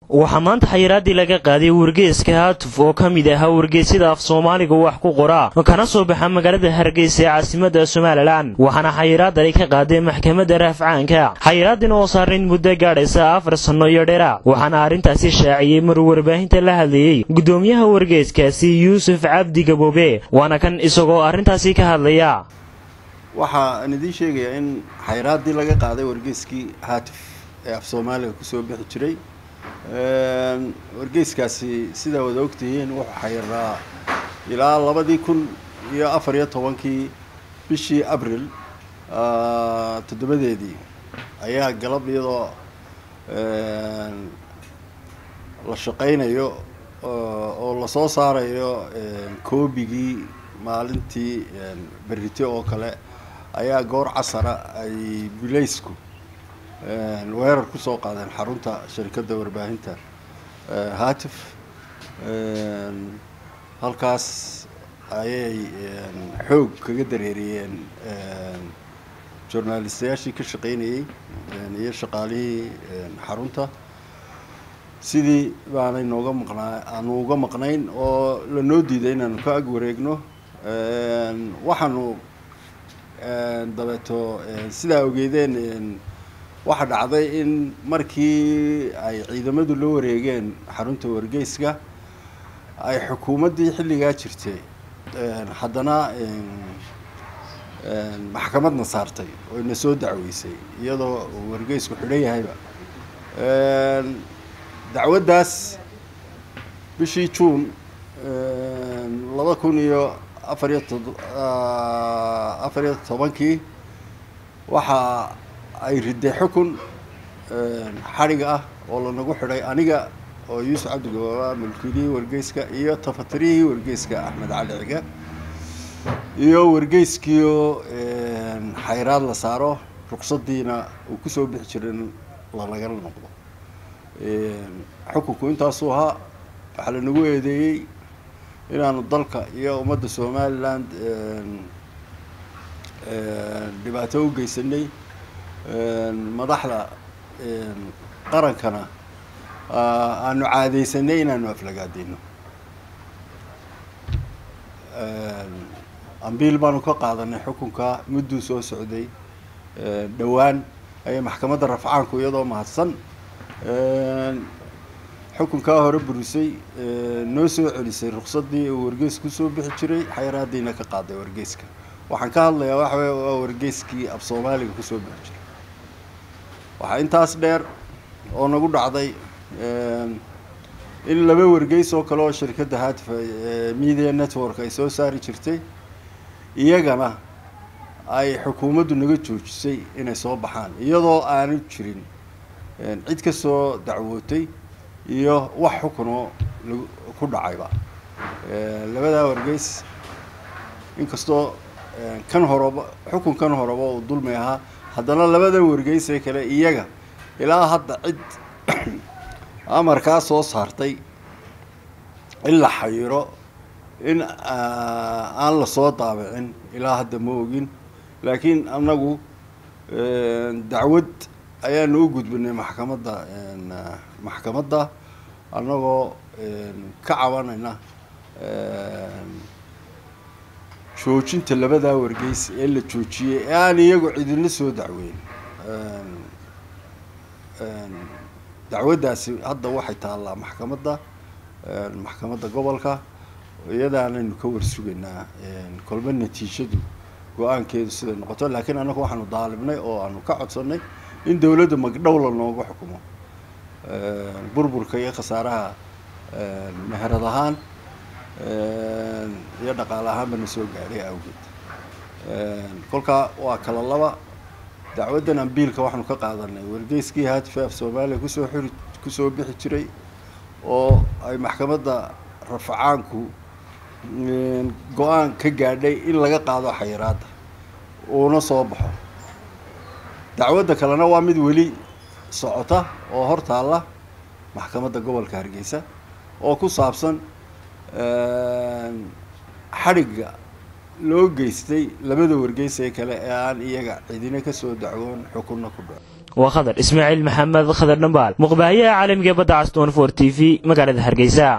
waxaa maanta xayiraadii laga qaaday wargeyska haatuf oo ka mid ahaa wargeysyada af soomaaliga wax ku qoraa kana soo baxa magaalada hargeysa ee caasimada somalilan waxaana xayiraadani ka qaaday maxkamadda raafcaanka xayiraadin oo saarnayd muddo gaadhaysa afar sanno iyo dheera waxaana arrintaasi shaaciyey maruu warbaahinta la hadlayey gudoomiyaha wargeyskaasi yuusuf cabdi gaboobe waana kan isagoo arrintaasi ka hadlaya waxaan idiin sheegayaa in xayiraadii laga qaaday wargeyskii haatif ee af soomaaliga kusoo bixi jiray wargeyskaasi sidaa wada ogtihiin wuxuu xayiraa ilaa labadii kun iyo afar iyo tobankii bishii abril toddobadeedii ayaa galab iyadoo la shaqaynayo oo lasoo saarayo koobigii maalintii berrite oo kale ayaa goor casara ay bilaysku weerar kusoo qaadeen xarunta shirkadda warbaahinta haatif halkaas ayay xoog kaga dareeriyeen journalistayaashii ka shaqaynayey iyo shaqaalihii xarunta sidii baanay nooga maqnaa aanu uga maqnayn oo lanoo diiday inaanu ka ag wareegno waxaanu dabeeto sidaa ogeedeen waxaa dhacday in markii ay ciidamadu la wareegeen xarunta wargeyska ay xukuumaddii xilligaa jirtay haddana maxkamadna saartay oo ina soo dacweysay iyadoo wargeysku xidhan yahayba dacwaddaas bishii juun laba kun iyo afar iyo to afar iyo tobankii waxaa ay riday xukun xadhiga ah oo lanagu xidhay aniga oo yuusuf cabdigababa mulkiilihii wargeyska iyo tafatirihii wargeyska axmed cali ciga iyo wargeyskiio xayraad la saaro ruqsadiina uu kusoo bixi jirin lalagala noqdo xukunku intaasuu ahaa waxaa lanagu eedeeyey inaanu dalka iyo ummadda somaliland dhibaato u geysanay madaxda qarankana aanu caadeysanay inaanu aflagaadino ambiil baanu ka qaadanay xukunka mudduu soo socday dhowaan ayay maxkamadda rafcaanku iyadoo mahadsan xukunkaa hore burisay noo soo celisay ruqsadii uu wargeys kusoo bixi jiray xayraadiina ka qaaday wargeyska waxaan ka hadlayaa waxa wey waa wargeyskii af soomaaliga kusoo bixi jiray waxaa intaas dheer oo nagu dhacday in laba wargeys oo kale oo shirkadda haatif media network ay soo saari jirtay iyagana ay xukuumaddu naga joojisay inay soo baxaan iyadoo aanu jirin cid ka soo dacwootay iyo wax xukunoo ku dhacayba labadaa wargeys inkastoo kan horeba xukunkan horeba uu dulmi ahaa haddana labada wargeys ee kale iyaga ilaa hadda cid amarkaa soo saartay in la xayiro in aan lasoo daabicin ilaa hadda ma ogin laakiin annagu dacwad ayaanu u gudbinay maxkamadda maxkamadda annagoo ka cabanayna joojinta labadaa wargeys ee la joojiyey ee aan iyagu cidina soo dacweyn dacwaddaasi hadda waxay taallaa maxkamadda maxkamadda gobolka iyadaanaynu ka warsugaynaa kolba natiijadu go-aankeedu siday noqoto laakiin annagu waxaanu daalibnay oo aanu ka codsanay in dawladda magdhowla nooga xukumo burburka iyo khasaaraha meherad ahaan iyo dhaqaale ahaanba na soo gaadhay awgeed kolkaa waa kala laba dacwaddan ambiilka waxaanu ka qaadanay wargeyskii haatif af soomaaliya kusoo xiri kusoo bixi jiray oo ay maxkamadda rafacaanku go-aan ka gaadhay in laga qaado xayiraadda uuna soo baxo dacwadda kalena waa mid weli socota oo hor taalla maxkamadda gobolka hargeysa oo ku saabsan xadhigga loo geystay labada wargeys ee kale ee aan iyaga cidina kasoo dacwoon xukunna ku dhaco waa khadar ismaaciil maxamed khadar dhambaal muqbaahiyaha caalamiga badda cas t t v magaalada hargeysa